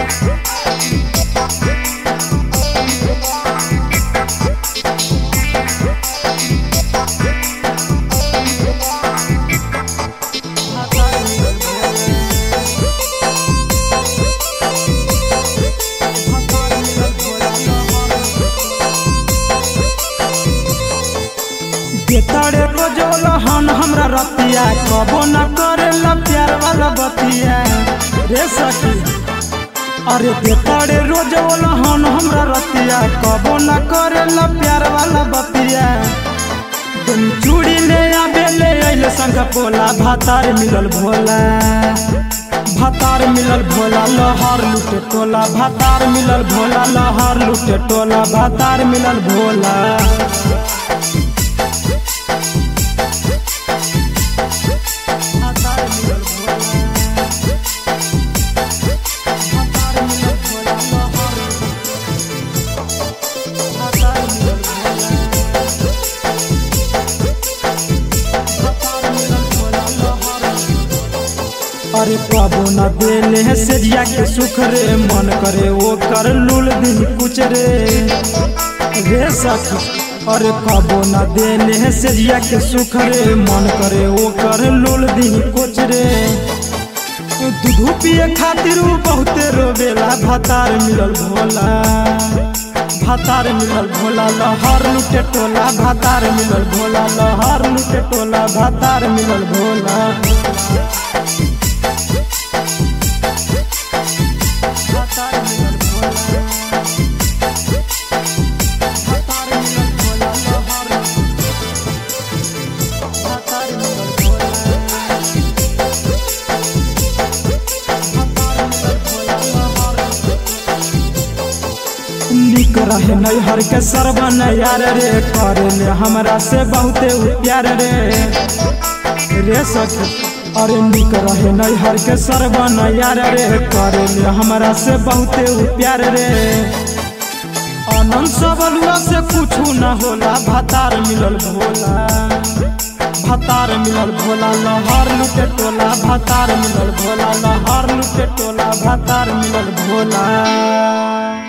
बेतरे रोजोल हन हमरा रतिया कबो न करेला प्यार वाला बतिया रे सखी अरे बेतरे रोजोल हन हमरा रतिया कबो न करेला प्यार वाला बतिया तुम चूड़ी ले आबे ले अइले संग पोला भातार मिलल भोला भातार मिलल भोला लहर लुटे टोला भातार मिलल भोला लहर लुटे टोला भातार मिलल भोला भातार मिलल भोला भातार मिलल भोला लहर भातार मिलल भोला भातार मिलल भोला लहर अरे पाबो न देले है सेजिया के सुख रे मन करे वो कर लूल दिन कुछ रे रे सखी अरे कबो न देले है सेजिया के सुख रे मन करे वो कर लूल दिन कुछ रे दूध पिए खातिर उ बहुते रोवेला भातार मिलल भोला भातार मिलल भोला लहर लुटे टोला भातार मिलल भोला लहर लुटे टोला भातार मिलल भोला भातार मिलल भोला भातार मिलल भोला लहर भातार मिलल भोला भातार मिलल भोला लहर निक रहे नैहर के सरबन यार रे करे ले हमरा से बहुते उ प्यार रे रे सखी अरे निक रहे नैहर के सरबन यार रे करे ले हमरा से बहुते उ प्यार रे आनंद सबलुआ से कुछ न होला भातार मिलल भोला भातार मिलल भोला लहर लुटे टोला भातार मिलल भोला लहर लुटे टोला भातार मिलल भोला